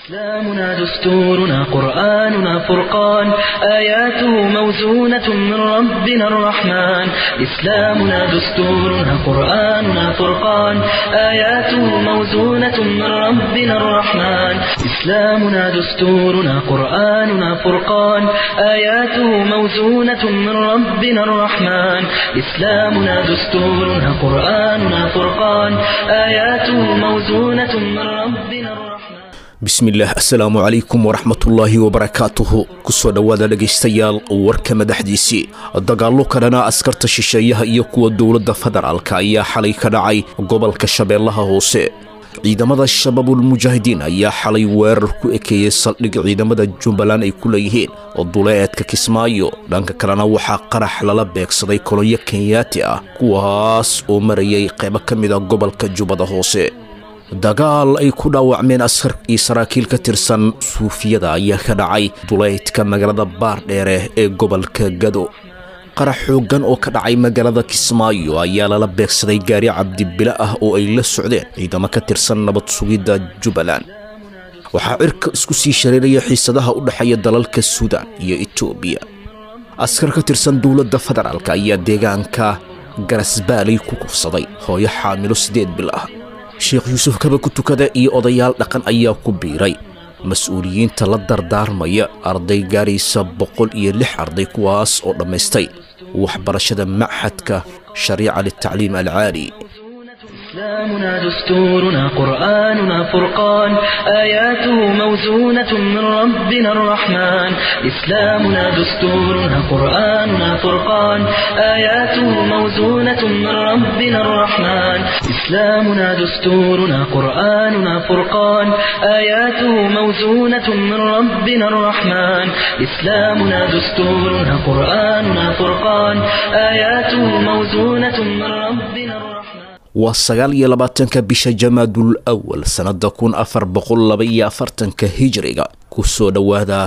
إسلامنا دستورنا قرآننا فرقان آياته موزونة من ربنا الرحمن إسلامنا دستورنا قرآننا فرقان آياته موزونة من ربنا الرحمن إسلامنا دستورنا قرآننا فرقان آياته موزونة من ربنا الرحمن إسلامنا دستورنا قرآننا فرقان آياته موزونة من ربنا الرحمن bismillaah assalaamu calaykum waraxmatullaahi wabarakaatuhu kusoo dhowaada dhegaystayaal warka madaxdiisii dagaallo ka dhana askarta shisheeyaha iyo kuwa dowladda federaalka ayaa xalay ka dhacay gobolka shabeellaha hoose ciidamada shabaabulmujaahidiin ayaa xalay weerar ku ekeeyey saldhig ciidamada jubbaland ay ku leeyihiin oo duleedka kismaayo dhanka kalena waxaa qarax lala beegsaday kolonyo kenyaati ah kuwaas oo marayay qaybo ka mid a gobolka jubbada hoose dagaal ay ku dhaawacmeen askar iyo saraakiil ka tirsan suufiyada ayaa ka dhacay duleydka magaalada baardheere ee gobolka gado qarax xooggan oo ka dhacay magaalada kismaayo ayaa lala beegsaday gaari cabdibile ah oo ay la socdeen ciidamo ka tirsan nabad sugidda jubbaland waxaa cirka isku sii shareeraya xiisadaha u dhexeeya dalalka suudaan iyo etoobiya askar ka tirsan dowladda federaalk ayaa deegaanka garasbaalay ku kufsaday hooyo xaamilo siddeed bil ah sheekh yuusuf kaba ku tukada iyo odayaal dhaqan ayaa ku biiray mas-uuliyiinta la dardaarmaya arday gaaraysa boqol iyo lix arday kuwaas oo dhammaystay waxbarashada machadka shariica litacliim alcaali إسلامنا دستورنا قرآننا فرقان آياته موزونة من ربنا الرحمن إسلامنا دستورنا قرآننا فرقان آياته موزونة من ربنا الرحمن إسلامنا دستورنا قرآننا فرقان آياته موزونة من ربنا الرحمن إسلامنا دستورنا قرآننا فرقان آياته موزونة من ربنا الرحمن waa sagaal iyo labaatanka bisha jamaadul awal sannada kun afar boqol laba iyo afartanka hijriga ku soo dhowaada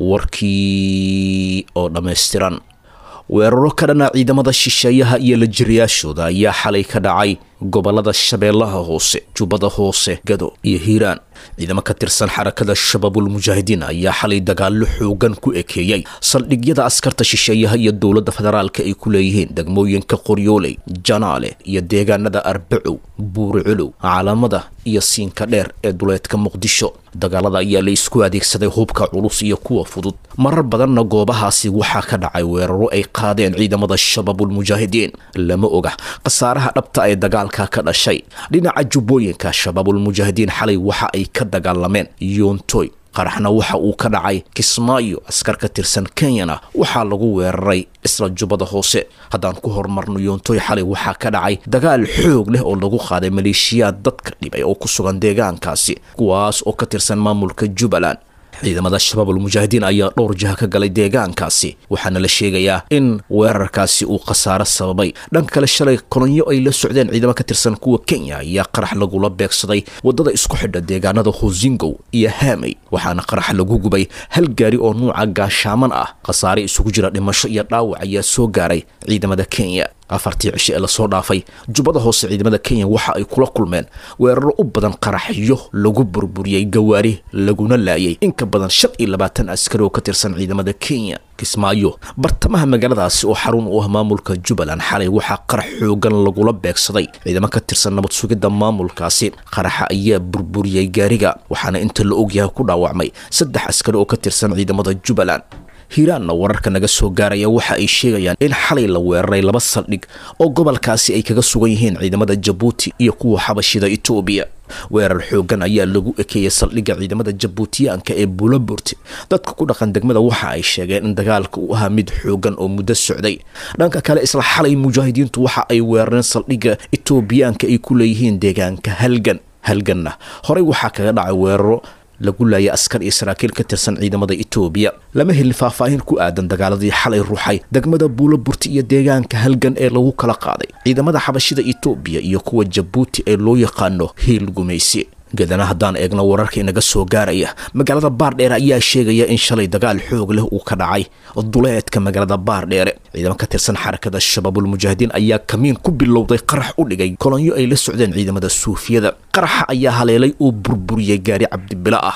warkii oo dhammaystiran weeraro ka dhana ciidamada shisheeyaha iyo lajiriyaashooda ayaa xalay ka dhacay gobolada shabeellaha hoose jubbada hoose gado iyo hiiraan ciidamo ka tirsan xarakada shabaabulmujaahidiin ayaa xalay dagaallo xoogan ku ekeeyey saldhigyada askarta shisheeyaha iyo dowladda federaalka ay ku leeyihiin degmooyinka qoryooley janaale iyo deegaanada arbacow buuriculow calaamada iyo siinka dheer ee duleedka muqdisho dagaalada ayaa la isku adeegsaday hubka culus iyo kuwa fudud marar badanna goobahaasi waxaa ka dhacay weeraro ay qaadeen ciidamada shabaabulmujaahidiin lama oga khasaaraha dhabta ee dagaalka ka dhashay dhinaca jubbooyinka shabaabulmujaahidiin xalay waxa ay ka dagaalameen yoontoy qaraxna waxa uu ka dhacay kismaayo askar ka tirsan kenyana waxaa lagu weeraray isla jubbada hoose haddaan ku horumarno yoontoy xalay waxaa ka dhacay dagaal xoog leh oo lagu qaaday maleeshiyaad dadka dhibay oo ku sugan deegaankaasi kuwaas oo ka tirsan maamulka jubbaland ciidamada shabaabulmujaahidiin ayaa dhowr jiha ka galay deegaankaasi waxaana la sheegayaa in weerarkaasi uu khasaaro sababay dhanka kale shalay kolonyo ay la socdeen ciidamo ka tirsan kuwa kenya ayaa qarax lagula beegsaday waddada isku xidha deegaanada hosingow iyo haamey waxaana qarax lagu gubay hal gaari oo nuuca gaashaaman ah khasaare isugu jira dhimasho iyo dhaawac ayaa soo gaaray ciidamada kenya afartii cishe ee lasoo dhaafay jubbada hoose ciidamada kenya waxa ay kula kulmeen weeraro u badan qaraxyo lagu burburiyey gawaari laguna laayay in ka badan shan iyo labaatan askari oo ka tirsan ciidamada kenya kismaayo bartamaha magaaladaasi oo xarun u ah maamulka jubbaland xalay waxaa qarax xoogan lagula beegsaday ciidamo ka tirsan nabad sugidda maamulkaasi qaraxa ayaa burburiyey gaariga waxaana inta la ogyahay ku dhaawacmay saddex askari oo ka tirsan ciidamada jubbaland hiiraanna wararka naga soo gaaraya waxa ay sheegayaan in xalay la weeraray laba saldhig oo gobolkaasi ay kaga sugan yihiin ciidamada jabuuti iyo kuwa xabashida etoobiya weerar xoogan ayaa lagu ekeeyey saldhigga ciidamada jabuutiyaanka ee buulaburti dadka ku dhaqan degmada waxa ay sheegeen in dagaalka uu ahaa mid xoogan oo muddo socday dhanka kale isla xalay mujaahidiintu waxa ay weerareen saldhigga etoobiyaanka ay ku leeyihiin deegaanka halgan halganna horey waxaa kaga dhacay weeraro lagu laayay askar iyo saraakiil ka tirsan ciidamada etoobiya lama helin faahfaahin ku aadan dagaaladii xalay ruuxay degmada buulaburti iyo deegaanka halgan ee lagu kala qaaday ciidamada xabashida etoobiya iyo kuwa jabuuti ee loo yaqaano hiil gumaysi gadana haddaan eegno wararka inaga soo gaaraya magaalada baardheere ayaa sheegaya in shalay dagaal xoog leh uu ka dhacay duleedka magaalada baardheere ciidamo ka tirsan xarakada shabaabulmujaahidiin ayaa kamiin ku bilowday qarax u dhigay kolonyo ay la socdeen ciidamada suufiyada qaraxa ayaa haleelay oo burburiyey gaari cabdibilo ah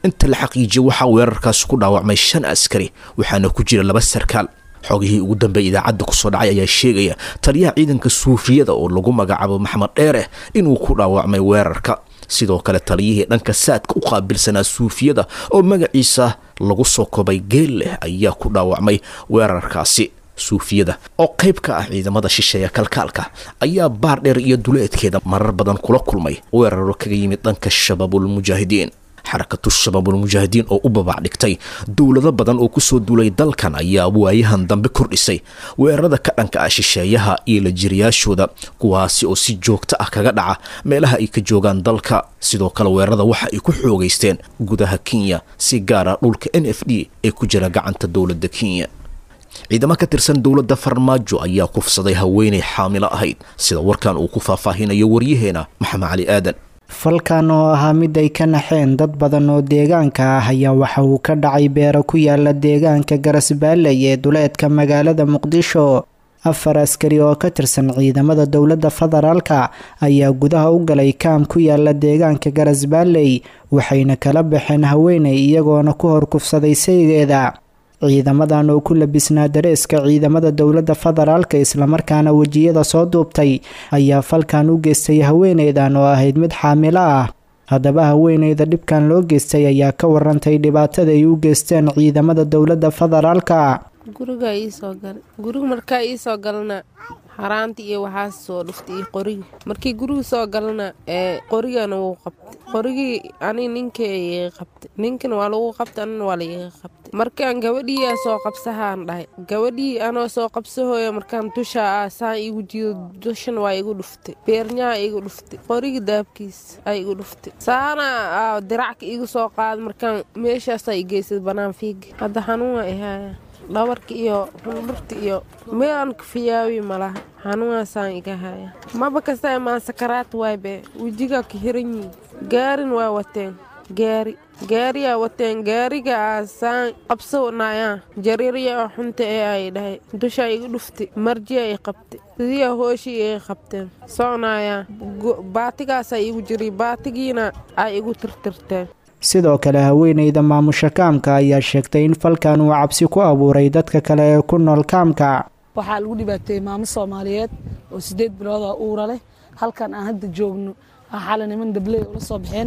inta la xaqiijiyay waxaa weerarkaasi ku dhaawacmay shan askari waxaana ku jira laba sarkaal xogihii ugu dambeeyay idaacadda kusoo dhacay ayaa sheegaya taliyaha ciidanka suufiyada oo lagu magacaabo maxamed dheere inuu ku dhaawacmay weerarka sidoo kale taliyihii dhanka saadka u qaabilsanaa suufiyada oo magaciisa lagu soo kobay geel leh ayaa ku dhaawacmay weerarkaasi suufiyada oo qayb ka ah ciidamada shisheeya kalkaalka ayaa baar dheer iyo duleedkeeda marar badan kula kulmay weeraro kaga yimid dhanka shabaabulmujaahidiin xarakatu shabaabulmujaahidiin oo u babac dhigtay dowlado badan oo kusoo duulay dalkan ayaa waayahan dambe kordhisay weerarada ka dhanka ah shisheeyaha iyo la jiriyaashooda kuwaasi oo si joogto ah kaga dhaca meelaha ay ka joogaan dalka sidoo kale weerarada waxa ay ku xoogaysteen gudaha kenya si gaara dhulka n f d ee ku jira gacanta dowladda kenya ciidamo ka tirsan dowladda farmaajo ayaa kufsaday haweenay xaamilo ahayd sida warkan uu ku faahfaahinayo waryaheena maxamed cali aadan falkan oo ahaa mid ay ka naxeen dad badan oo deegaanka ah ayaa waxa uu ka dhacay beero ku yaala deegaanka garasbaalley ee duleedka magaalada muqdisho afar askari oo ka tirsan ciidamada dowladda federaalka ayaa gudaha u galay kaam ku yaala deegaanka garasbaalley waxayna kala baxeen haweenay iyagoona ku hor kufsaday saygeeda ciidamadan oo ku labisnaa dareeska ciidamada dowladda federaalka islamarkaana wejiyada soo duubtay ayaa falkan u geystay haweeneydan oo ahayd mid xaamilo ah haddaba haweeneyda dhibkan loo geystay ayaa ka warantay dhibaatada ay u geysteen ciidamada dowladda federaalka gurigaa iisoo galay guriga markaa iisoo galana xaraanta iyo waxaas soo dhuftay iyo qorigi markii guriga soo galana ee qorigana wuu qabtay qorigii ani ninka iga qabtay ninkana waa lagu qabtay anina waa laiga qabtay markaan gabadhiiyaa soo qabsahaan dhahay gabadhii anoo soo qabsahooya markaan dushaa ah saan igu jido dushan waa igu dhuftay beernyaha igu dhuftay qorigi daabkiis ay igu dhuftay saana diracka igu soo qaada markaan meeshaasaa i geysay banaan fiiga hadda xanuun waa ihaaya dhabarka iyo xundhurta iyo meelaan kafiyaawi malaha xanuunaasaan iga haya maba kasta maan sakaraad waaybe wejigaa ka hiran yihin gaarin waa wateen gaari gaariyaa wateen gaariga aasaan qabsanaya jariirya oo xunta ee ay dhahay dushaa iga dhuftay marjiya i qabtay sidiya hooshii iga qabteen soconaya baatigaasaa igu jiray baatigiina ay igu tirtirteen sidoo kale haweeneyda maamusha kaamka ayaa sheegtay in falkan uu cabsi ku abuuray dadka kale ee ku nool kaamka waxaa lagu dhibaateeyey maamo soomaaliyeed oo siddeed bilooda uura leh halkan aan hadda joogno xala niman dabley ula soo baxeen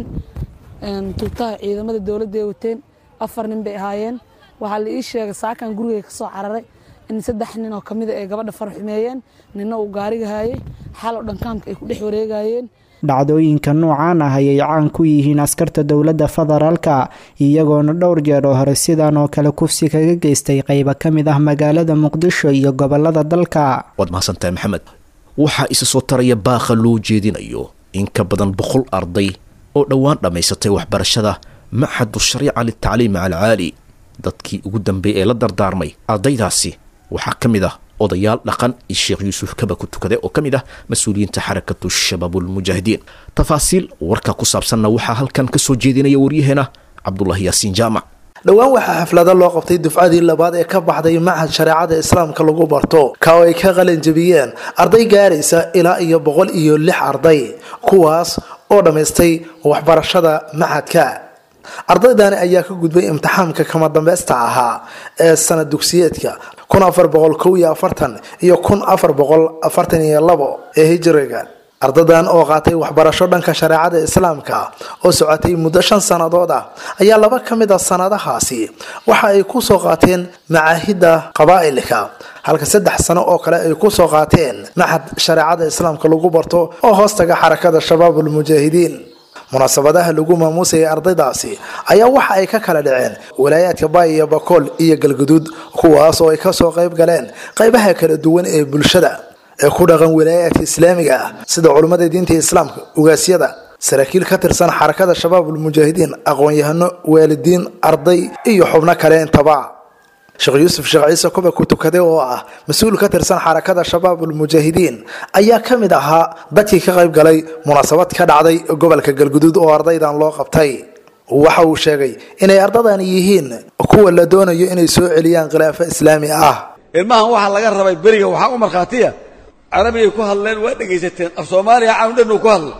tuutaha ciidamada dowladda ay wateen afar nin bay ahaayeen waxaa la ii sheegay saakan gurigay ka soo cararay in saddex nin oo kamida ay gabadha farxumeeyeen ninna uu gaariga haayay xal oo dhan kaamka ay ku dhex wareegayeen dhacdooyinka noocaan ah ayay caan ku yihiin askarta dowladda federaalka iyagoona dhowr jeer oo hore sidan oo kale kufsi kaga geystay qayba ka mid ah magaalada muqdisho iyo gobolada dalka waad mahadsantahay maxamed waxaa isa soo taraya baakha loo jeedinayo in ka badan boqol arday oo dhowaan dhammaysatay waxbarashada maxadu shariica litacliim alcaali dadkii ugu dambeeyay ee la dardaarmay ardaydaasi waxaa ka mid ah odayaal dhaqan iyo sheekh yuusuf kaba ku tukade oo ka mid ah mas-uuliyiinta xarakatu shabaabulmujaahidiin tafaasiil warka ku saabsanna waxaa halkan ka soo jeedinaya waryaheena cabdulaahi yaasiin jaamac dhowaan waxaa xaflado loo qabtay dufcadii labaad ee ka baxday machad shareecada islaamka lagu barto ka oo ay ka qalin jabiyeen arday gaaraysa ilaa iyo boqol iyo lix arday kuwaas oo dhammaystay waxbarashada machadka ardaydani ayaa ka gudbay imtixaamka kama dambeysta ahaa ee sanad dugsiyeedka kun afar boqol kow iyo afartan iyo kun afar boqol afartan iyo labo ee hijiriga ardadan oo qaatay waxbarasho dhanka shareecada islaamka oo socotay muddo shan sannadood ah ayaa laba ka mid a sanadahaasi waxa ay kusoo qaateen macaahidda qabaa'ilka halka saddex sano oo kale ay kusoo qaateen maxad shareecada islaamka lagu barto oo hoostaga xarakada shabaabulmujaahidiin munaasabadaha lagu maamuusayay ardaydaasi ayaa waxa ay ka kala dhaceen walaayaadka baay iyo bakool iyo galguduud kuwaas oo ay kasoo qayb galeen qaybaha kala duwan ee bulshada ee ku dhaqan walaayaadka islaamiga ah sida culummada diinta islaamka ugaasyada saraakiil ka tirsan xarakada shabaabulmujaahidiin aqoon-yahano waalidiin arday iyo xubno kale intaba sheekh yuusuf sheekh ciise kuba ku tukaday oo ah mas-uul ka tirsan xarakada shabaabulmujaahidiin ayaa ka mid ahaa dadkii ka qayb galay munaasabad ka dhacday gobolka galguduud oo ardaydan loo qabtay waxa uu sheegay inay ardadani yihiin kuwa la doonayo inay soo celiyaan khilaafo islaami ah ilmahan waxaa laga rabay beriga waxaa u markhaatiya carabigay ku hadleen waa dhegaysateen af soomaaliya caawndhan uu ku hadlay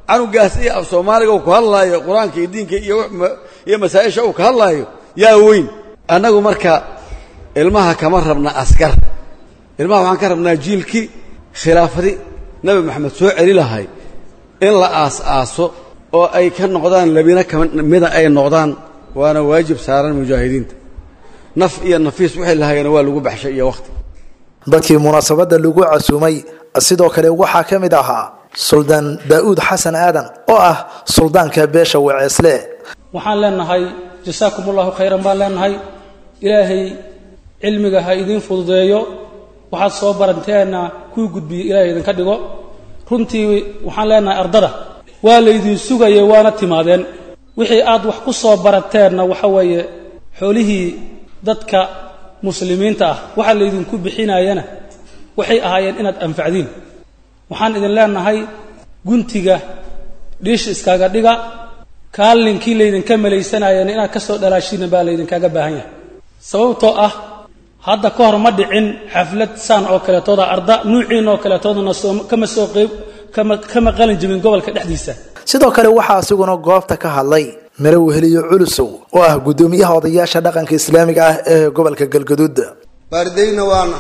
canugaas iyo af soomaaliga uu ku hadlaayo qur-aanka iyo diinka iyo iyo masaa-isha uu ka hadlaayo yaa weyn annagu marka ilmaha kama rabna askar ilmaha waxaan ka rabnaa jiilkii khilaafadi nabi maxamed soo celi lahay in la aas-aaso oo ay ka noqdaan labina kamida ay noqdaan waana waajib saaran mujaahidiinta naf iyo nafiis wixii lahayana waa lagu baxshay iyo wakhti dadkii munaasabadda lagu casuumay sidoo kale waxaa ka mid ahaa suldaan daa'uud xasan aadan oo ah suldaanka beesha waceesle waxaan leenahay jasaakum ullahu khayran baan leenahay ilaahay cilmiga ha idiin fududeeyo waxaad soo baranteenna kuu gudbiyo ilaahay idinka dhigo runtii waxaan leenahay ardada waa laydin sugayay waana timaadeen wixii aad wax ku soo barateenna waxa weeye xoolihii dadka muslimiinta ah waxa laydinku bixinayana waxay ahaayeen inaad anfacdiin waxaan idin leenahay guntiga dhiish iskaga dhiga kaalinkii laydinka malaysanayeen inaad ka soo dhalaashiina baa laydinkaga baahan yahay sababtoo ah hadda ka hor ma dhicin xaflad saan oo kaleetooda arda nuuciin oo kaleetoodana kama soo qeyb kama qalin jebin gobolka dhexdiisa sidoo kale waxaa asiguna goobta ka hadlay mare weheliyo culusow oo ah guddoomiyaha odayaasha dhaqanka islaamiga ah ee gobolka galgaduud baardayna waana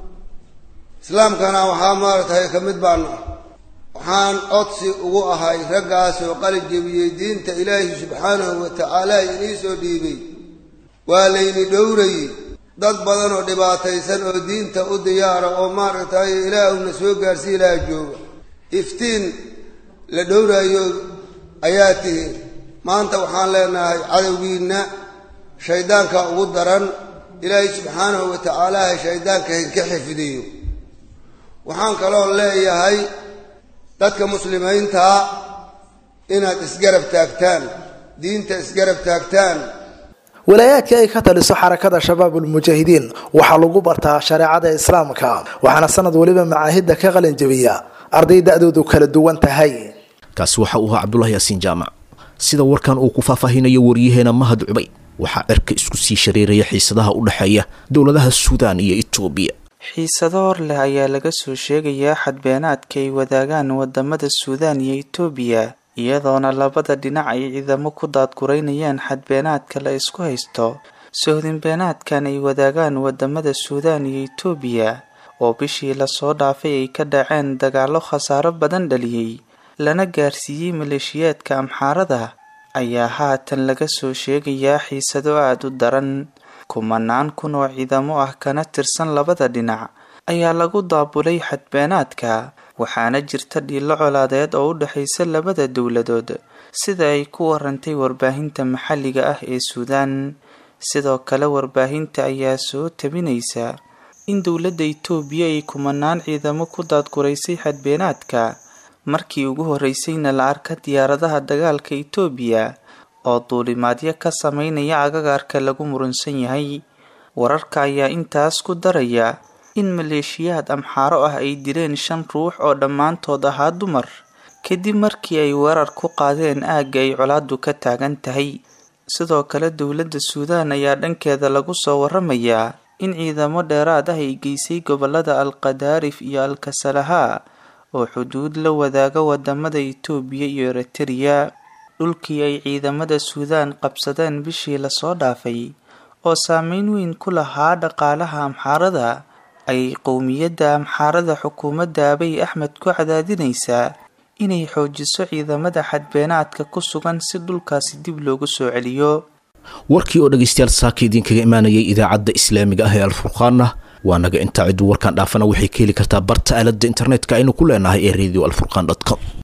islaamkana waxaa maaragtay ka mid baana waxaan codsi ugu ahay raggaas oo qalin jebiyey diinta ilaahi subxaanahu wa tacaala inii soo dhiibay waa layni dhowrayey dad badan oo dhibaataysan oo diinta u diyaara oo maaragtay ilaahuna soo gaarsii laha jooga iftiin la dhowraayo ayaa tihi maanta waxaan leenahay cadowgiinna shayddaanka ugu daran ilaahay subxaanahu wa tacaalaha shayddaanka hinka xifdiyo waxaan kaloo leeyahay dadka muslimiintaa inaad isgarab taagtaan diinta isgarab taagtaan walaayaadka ay ka taliso xarakada shabaabulmujaahidiin waxaa lagu bartaa shareecada islaamka waxaana sanad weliba macaahidda ka qalin jebiya arday da-doodu kala duwan tahay kaasi waxa uu ahaa cabdulahi yaasiin jaamac sida warkan uu ku faahfaahinayo waryaheena mahad cubay waxaa cirka isku sii shareeraya xiisadaha u dhexeeya dowladaha suudaan iyo etoobiya xiisado hor leh ayaa laga soo sheegayaa xadbeenaadka ay wadaagaan wadamada suudaan iyo etoobiya iyadoona labada dhinac ay ciidamo ku daadguraynayaan xadbeenaadka la isku haysto sohdinbeenaadkan ay wadaagaan wadamada suudaan iyo etoobiya oo bishii lasoo dhaafay ay ka dhaceen dagaallo khasaaro badan dhaliyey lana gaarsiiyey maleeshiyaadka amxaarada ayaa haatan laga soo sheegayaa xiisado aada u daran kumanaan kun oo ciidamo ah kana tirsan labada dhinac ayaa lagu daabulay xadbeenaadka waxaana jirta dhiilo colaadeed oo u dhexaysa labada dowladood sida ay ku warantay warbaahinta maxalliga ah ee suudaan sidoo kale warbaahinta ayaa soo tabinaysa in dowladda itoobiya ay kumanaan ciidamo ku daadguraysay xadbeenaadka markii ugu horreysayna la arka diyaaradaha dagaalka itoobiya oo duulimaadyo ka sameynaya agagaarka lagu murunsan yahay wararka ayaa intaas ku daraya in maleeshiyaad amxaaro ah ay dileen shan ruux oo dhammaantood ahaa dumar kadib markii ay weerar ku qaadeen aagga ay colaadu ka taagan tahay sidoo kale dowladda suudaan ayaa dhankeeda lagu soo waramayaa in ciidamo dheeraad ah ay geysay gobolada alqadaarif iyo alkasalaha oo xuduud la wadaaga wadamada itoobiya iyo eritariya dhulkii ay ciidamada suudaan qabsadeen bishii lasoo dhaafay oo saameyn weyn ku lahaa dhaqaalaha amxaarada ayay qowmiyadda amxaarada xukuumadda abiy axmed ku cadaadinaysaa inay xoojiso ciidamada xadbeenaadka ku sugan si dhulkaasi dib loogu soo celiyo warkii oo dhegaystayaal saaka idinkaga imaanayay idaacadda islaamiga ah ee alfurqaanna waa naga intaa cidduu warkaan dhaafana waxay ka heli kartaa barta aaladda internetka aynu ku leenahay ee radio alfurqan com